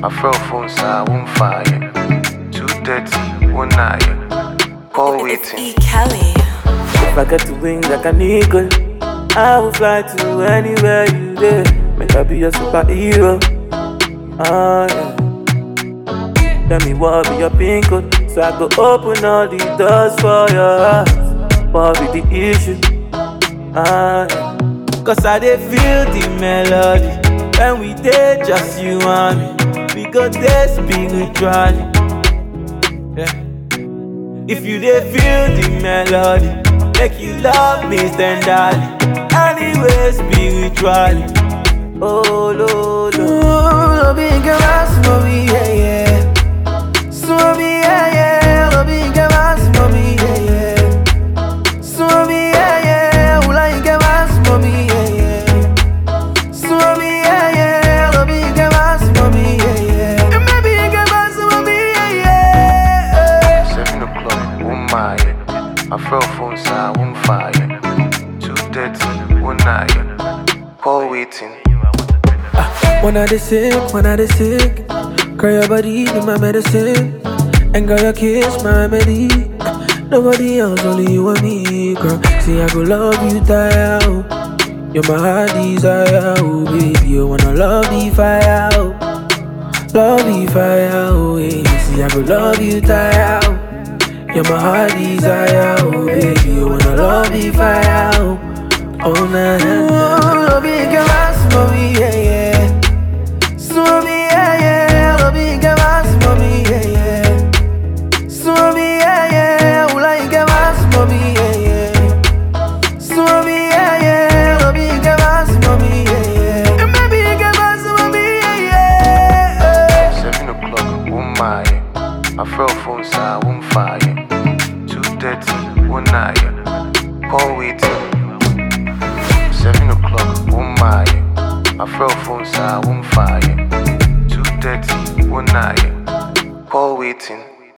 My friend phone say I won't fire. Two thirty, one night. Call It's waiting. E. Kelly. If I get to wings like an eagle, I will fly to anywhere you there. Make I be your superhero. Ah, yeah. Tell me what be your pin code, so I go open all the doors for your heart. What be the issue? Ah, yeah. Cause I dey feel the melody when we dey just you and me. We go dey spiritually. Yeah. If you dey feel the melody, make you love me tenderly. Anyway, spiritually. Oh, lo, lo. Lo bien que vas, mami, yeah, yeah. Mami, yeah, yeah. Lo bien que vas, mami, yeah, yeah. Mami, yeah, yeah. Ula bien que vas, mami, yeah, yeah. Mami, yeah, yeah. Lo bien que vas, mami, yeah, yeah. Me bien que vas, mami, yeah, yeah. Seven o'clock, one mile. My friend phone say I won't fire. Two thirty, one night. Call waiting. When I dey sick, when I dey sick, girl your body be my medicine, and girl your kiss my remedy. Nobody else, only you and me, girl. See I go love you, die out. You're my heart desire, oh baby. You wanna love the fire, oh. love the fire, oh yeah. See I go love you, die out. You're my heart desire, oh baby. You wanna love the fire, oh. Oh na na na. Love you, girl, mommy, yeah yeah. Swami, yeah, yeah, lo bien que vas, mami, yeah, yeah. Swami, yeah, yeah, ula y que vas, mami, yeah, yeah. Swami, yeah, yeah, lo bien que vas, mami, yeah, yeah. Me bien que vas, mami, yeah, yeah. Seven o'clock, one mile. My friend phone say I won't fire. Two thirty, one night. Call waiting. Seven o'clock, one mile. My friend phone say I won't fire. Two thirty, one night. Call waiting.